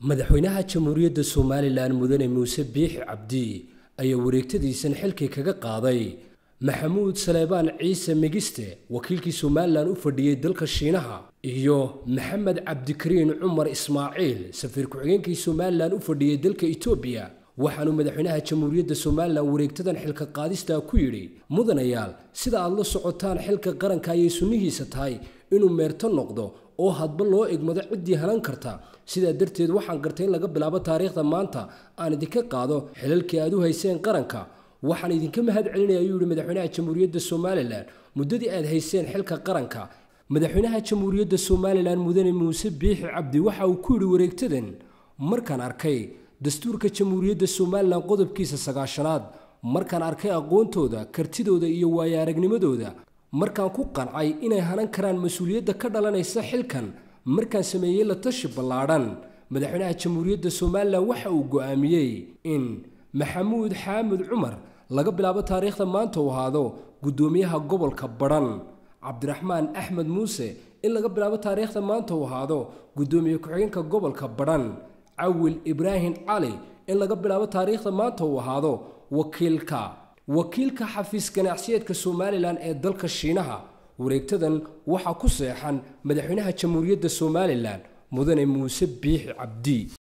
madaxweynaha jamhuuriyadda somalilan mudane muuse biixi cabdi ayaa wareegtadiisan xilkii kaga qaaday maxamuud saleebaan ciise migiste wakiilkii somalilan u fadhiyey dalka shiinaha iyo maxamed cabdikariin cumar ismaaciil safiir ku-xigeenkii somalilan u fadhiyey dalka etoobiya waxaanuu madaxweynaha jamhuuriyadda somalilan wareegtadan xilka qaadistaa ku yidhi mudanayaal sida aad la socotaan xilka qaranka ayay sunnihiisa tahay inuu meerto noqdo oo hadba loo egmado ciddii halan karta sidaa darteed waxaan gartay in laga bilaabo taariikhda maanta aan idinka qaado xilalkii aad u hayseen qaranka waxaan idinka mahad celinaya ayuu yihi madaxweynaha jamhuuriyadda somalilan muddadii aad hayseen xilka qaranka madaxweynaha jamhuuriyadda somalilan mudane muuse biixi cabdi waxa uu ku yidhi wareegtadan markaan arkay dastuurka jamhuuriyadda somalilan qodobkiisa sagaashanaad markaan arkay aqoontooda kartidooda iyo waayo aragnimadooda markaan ku qancay inay hanan karaan mas-uuliyadda ka dhalanaysa xilkan markaan sameeyey la tashi ballaadhan madaxweynaha jamhuuriyadda somalilan waxa uu go'aamiyey in maxamuud xaamud cumar laga bilaabo taariikhda maanta uu ahaado guddoomiyaha gobolka badhan cabdiraxmaan axmed muuse in laga bilaabo taariikhda maanta uu ahaado guddoomiye ku-xigeenka gobolka badhan cawil ibraahim cali in laga bilaabo taariikhda maanta uu ahaado wakiilka wakiilka xafiis ganacsiyeedka somalilan ee dalka shiinaha wareegtadan waxaa ku seexan madaxweynaha jamhuuriyadda somalilan mudane muuse biixi cabdi